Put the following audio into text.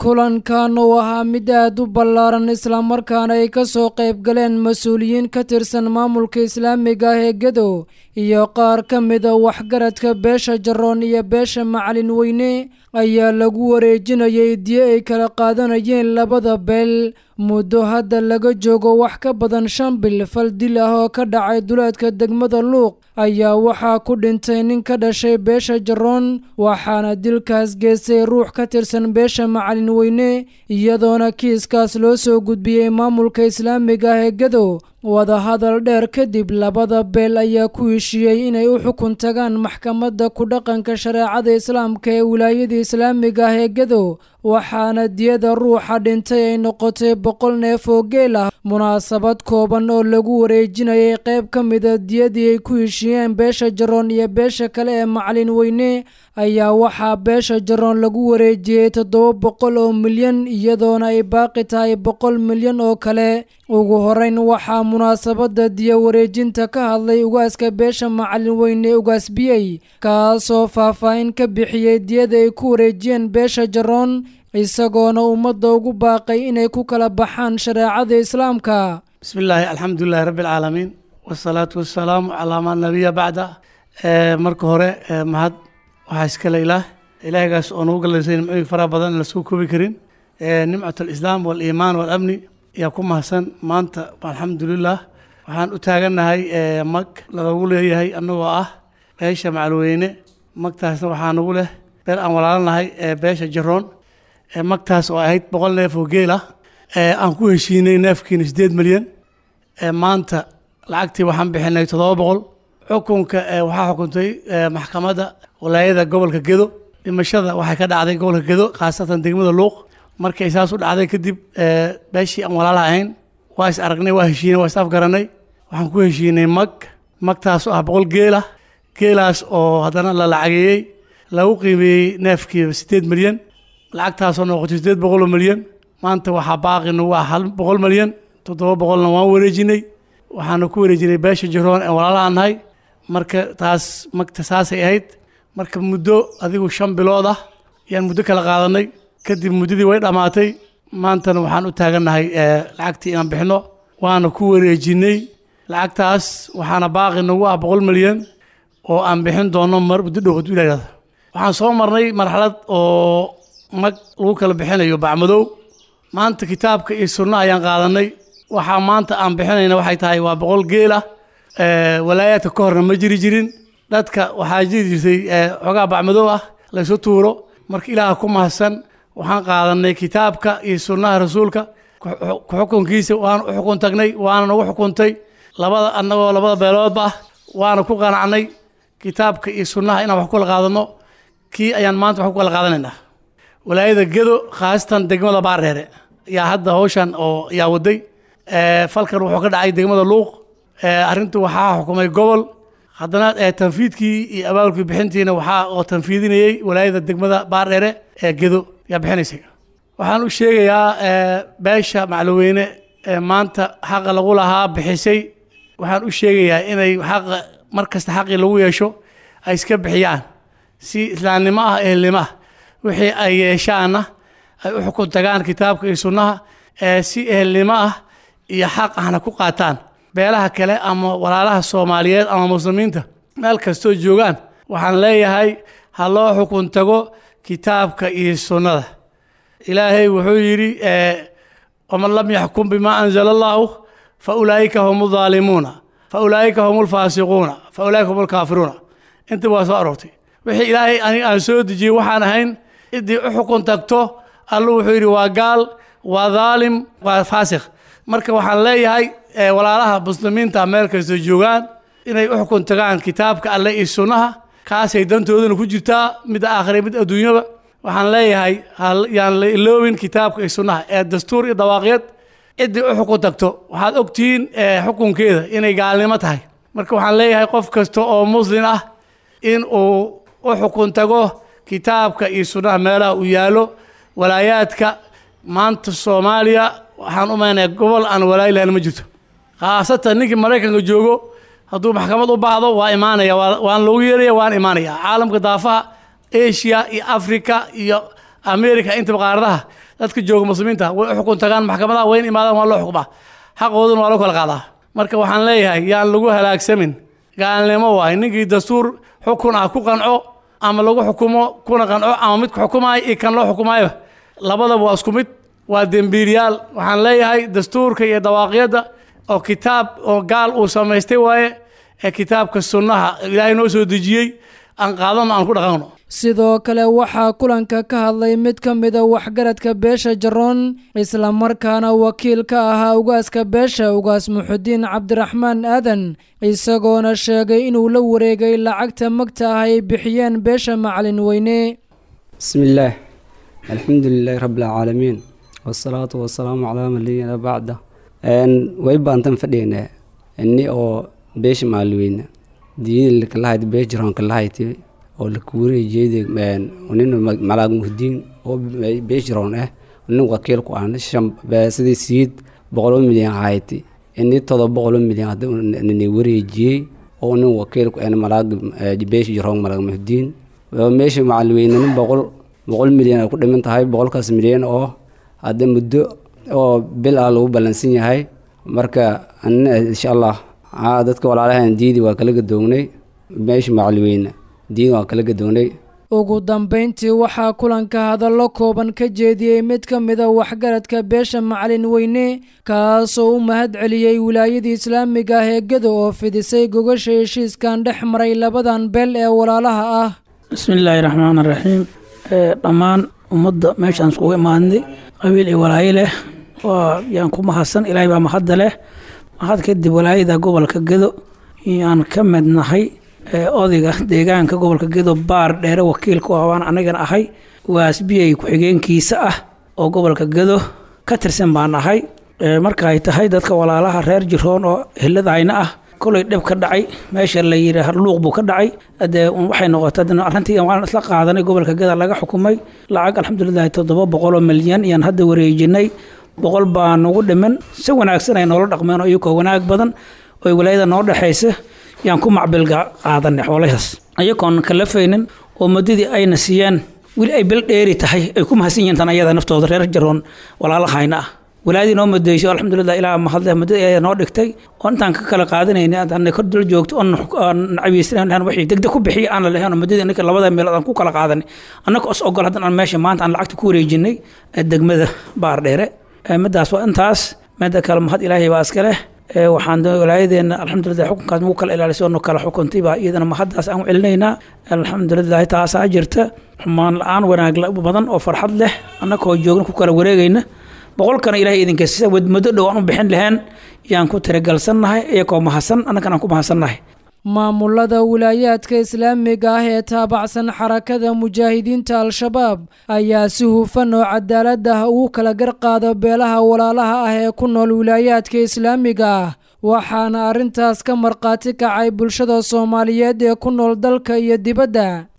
kulankan uu ahaa mid aad u ballaaran islamarkaana ay ka soo qayb galeen mas-uuliyiin ka tirsan maamulka islaamiga ah ee gedo iyo qaar ka mida waxgaradka beesha jaroon iyo beesha macalin weyne ayaa lagu wareejinayay diyo ay kala qaadanayeen labada beel muddo hadda laga joogo wax ka badan shan bil fal dil ah oo ka dhacay duleedka degmada luuq ayaa waxaa ku dhintay nin ka dhashay beesha jaroon waxaana dilkaas geystay ruux ka tirsan beesha macalin weyne iyadoona kiiskaas loo soo gudbiyey maamulka islaamiga ah ee gedo wadahadal dheer kadib labada beel ayaa ku heshiiyey inay u xukun tagaan maxkamadda ku dhaqanka shareecada islaamka ee wilaayada islaamiga ah ee gedo waxaana diyada ruuxa dhintay ay noqotay boqol neef oo geel ah munaasabad kooban oo lagu wareejinayay qayb ka mida diyadii ay ku heshiiyeen beesha jaroon iyo beesha kale ee macalin weyne ayaa waxaa beesha jaroon lagu wareejiyey toddoba boqol oo milyan iyadoona ay baaqi tahay boqol milyan oo kale ugu horeyn waxaa munaasabada diya wareejinta ka hadlay ugaaska beesha macalin weyne ugaasbiyey kaasoo faahfaahin ka bixiyey diyada ay ku wareejiyeen beesha jaroon isagoona ummadda ugu baaqay inay ku kala baxaan shareecada islaamka bismi illaahi alxamdulilahi rabbi alcaalamiin wasalaatu wasalaamu calaa maa nabiya bacda marka hore mahad waxaa iskale ilaah ilaahgaas oo nagu galaysay nimcooyin faraha badan aan lasoo koobi karin nimcat alislaam waaliimaan waalamni ayaa ku mahadsan maanta alxamdulilah waxaan u taagannahay mag lagagu leeyahay annagoo ah beesha macalweyne magtaasna waxaa nagu leh beel aan walaalanahay beesha jaroon magtaas oo ahayd boqol neef oo geel ah aan ku heshiinay neefkiina siddeed milyan maanta lacagtii waxaan bixinay toddoba boqol xukunka waxaa xukuntay maxkamadda walaayada gobolka gedo dhimashada waxay ka dhacday gobolka gedo khaasatan degmada luuq markay saas u dhacday kadib beeshii aan walaala ahayn waa is aragnay waa heshiinay waa is afgaranay waxaan ku heshiinay mag magtaas oo ah boqol geelah geelaas oo haddana la lacageeyey lagu qiimeeyey neefkiiba siddeed milyan lacagtaasoo noqotay siddeed boqol oo milyan maanta waxaa baaqi nagu ah hal boqol milyan toddoba boqolna waan wareejinay waxaana ku wareejinay beesha jaroon ee walaalaha nahay marka taas magta saasay ahayd marka muddo adigu shan bilood ah ayaan muddo kala qaadanay kadib muddadii way dhammaatay maantana waxaan u taagannahay lacagtii inaan bixino waana ku wareejinay lacagtaas waxaana baaqi nagu ah boqol milyan oo aan bixin doono mar muddo dhow hadduu ilaahdo waxaan soo marnay marxalad oo mag lagu kala bixinayo bacmadow maanta kitaabka iyo sunna ayaan qaadanay waxaa maanta aan bixinayna waxay tahay waa boqol geel ah walaayaadka ka horna ma jiri jirin dadka waxaa jiri jirtay xoogaa bacmadow ah laysu tuuro marka ilaaha ku mahadsan waxaan qaadanay kitaabka iyo sunnaha rasuulka ku-xukunkiisa waana u xukun tagnay waana nagu xukuntay labada annagoo labada beeloodba ah waana ku qanacnay kitaabka iyo sunnaha inaan wax ku kala qaadano kii ayaan maanta wax ku kala qaadanaynaa walaayada gedo khaasatan degmada baareere yaa hadda hawshan oo yaa waday falkan wuxuu ka dhacay degmada luuq arrintu waxaa xukumay gobol haddana tanfiidkii iyo abaabulkii bixintiina waxaa oo tanfiidinayey walaayada degmada baardheere ee gedo yaa bixinaysay waxaan u sheegayaa beesha maclaweyne maanta xaqa lagu lahaa bixisay waxaan u sheegayaa inay xaqa mar kasta xaqii lagu yeesho ay iska bixiyaan si islaamnimo ah ehelnimo ah wixii ay yeeshaanna ay u xukun tagaan kitaabka iyo sunnaha si ehelnimo ah iyo xaq ahna ku qaataan beelaha kale ama walaalaha soomaaliyeed ama muslimiinta meel kastoo joogaan waxaan leeyahay ha loo xukun tago kitaabka iyo sunnada ilaahay wuxuu yidhi waman lam yaxkum bima anzala allahu fa ulaa'ika hum aldaalimuuna fa ulaa'ika hum alfaasiquuna fa ulaa'ika hum alkaafiruuna inta waa soo aroortay wixii ilaahay aniga aan soo dejiyey waxaan ahayn ciddii u xukun tagto allu wuxuu yidhi waa gaal waa daalim waa faasiq marka waxaan leeyahay walaalaha muslimiinta meel kastoo joogaan inay u xukun tagaan kitaabka alle iyo sunnaha kaasay dantoodana ku jirtaa midda aakhire mid adduunyaba waxaan leeyahay yaan la iloobin kitaabka iyo sunnaha ee dastuur iyo dawaaqyad ciddii u xukun tagto waxaad ogtihiin xukunkeeda inay gaalnimo tahay marka waxaan leeyahay qof kasta oo muslin ah in uu u xukun tago kitaabka iyo sunnaha meelaha uu yaallo walaayaadka maanta soomaaliya waxaan u maynaya gobol aan walaayi lahayn ma jirto khaasatan ninkii maraykanka joogo hadduu maxkamad u baahdo waa imaanaya waan loogu yeeraya waan imaanaya caalamka daafaha asia iyo africa iyo america intaba qaaradaha dadka jooga muslimiinta way u xukun tagaan maxkamadaha wayn imaadaan waa loo xukumaa xaqooduna waa loo kala qaadaa marka waxaan leeyahay yaan lagu halaagsamin gaalnimo waay ninkii dastuur xukun ah ku qanco ama lagu xukumo kuna qanco ama mid ku xukumaayo iyo kan loo xukumaayo labadaba waa isku mid waa dembiilyaal waxaan leeyahay dastuurka iyo dawaaqyadda oo kitaab oo gaal uu samaystay waaye ee kitaabka sunnaha ilaahay noo soo dejiyey aan qaadano aan ku dhaqanno sidoo kale waxaa kulanka ka hadlay mid ka mida waxgaradka beesha jaroon islamarkaana wakiil ka ahaa ugaaska beesha ugaas muxudiin cabdiraxmaan aadan isagoona sheegay inuu la wareegay lacagta magta ah ay bixiyeen beesha macalin weyne bismillaah alxamdu lilaahi rabbilcaalamiin wasalaatu wasalaamu calaa maliyina bacda way baantan fadhiynaa ini oo beesha macalin weyne diinkalahayt beesha jaroon kalahayt oo lakuurey jeede nin malaag muhdiin oo beeshiroon ah nin wakiil ku ah sidii siid boqolo milyan hayti ini todoba boqolo milyan hadni wareejiyey oo nin wakiil ku ah malaag beesha jiroon malaag muhdiin meesha macalweyne nin boqol boqol milyan ay ku dhiman tahay boqolkaas milyan oo hadda muddo oo bil ah lagu ballansan yahay marka insha allah dadka walaalahan diidi waa kala gadoognay meesha macalweyne diin waa kala gadoonay ugu dambayntii waxaa kulanka hadallo kooban ka jeediyey mid ka mida waxgaradka beesha macalin weyne kaasoo u mahad celiyey wilaayadii islaamiga ah ee gedo oo fidisay gogasha heshiiskan dhex maray labadan beel ee walaalaha ah bismillaahi raxmaan raxiim dhammaan ummadda meeshaan iskugu imaadnay qabiil iyo walaayo leh waa yaan ku mahadsan ilaahay baa mahadda leh mahad kadib walaayada gobolka gedo yaan ka midnahay odayga deegaanka gobolka gedo baar dheere wakiilku ah waan anagana ahay waasbiyay ku-xigeenkiisa ah oo gobolka gedo ka tirsan baan ahay marka ay tahay dadka walaalaha reer jiroon oo hiladayna ah kolay dhib ka dhacay meesha la yidhi luuq buu ka dhacay dee waxay noqotay arrintii waan isla qaadanay gobolka geda laga xukumay lacag alxamdulilahi toddoba boqoloo milyan iyaan hadda wareejinay boqol baa nagu dhiman si wanaagsan ay noola dhaqmeen oo iyakoo wanaag badan oo walaayada noo dhexaysa yaan ku macbilga qaadanay xoolahaas ayagoon kalafaynin oo muddadii ayna siiyeen weli ay bil dheeri tahay ay ku mahadsan yihiin tan ayada naftooda reer jaroon walaalahayna ah walaadii noo mudeyso alxamdulilah ilaa mahadle muddadii ayaa noo dhigtay oo intaan ka kala qaadanayna aan kor dul joogto oon nacabiysanayn wixii degdeg ku bixiya aan la lahayn oo muddadii ninka labada meelood aan ku kala qaadanay annaka os ogol haddan aan meesha maanta aan lacagta ku wareejinay degmada baar dheere midaas waa intaas mida kale mahad ilaahay baa iska leh waxaan walaayadeena alxamdulilah xukunkaas nagu kala ilaalisay oo kala xukuntay baa iyadana mahaddaas aan u celinaynaa alxamdulilah taasaa jirta xumaan la-aan wanaag badan oo farxad leh annakoo joogna ku kala wareegayna boqolkana ilahay idinkas muddo dhow aan u bixin lahayn yaan ku tiragalsannahay iyakoo mahadsan annagana aan ku mahadsannahay maamulada wilaayaadka islaamiga ah ee taabacsan xarakada mujaahidiinta al-shabaab ayaa si hufan oo cadaalad ah ugu kala garqaada beelaha walaalaha ah ee ku nool wilaayaadka islaamiga ah waxaana arrintaas ka markhaati kacay bulshada soomaaliyeed ee ku nool dalka iyo dibadda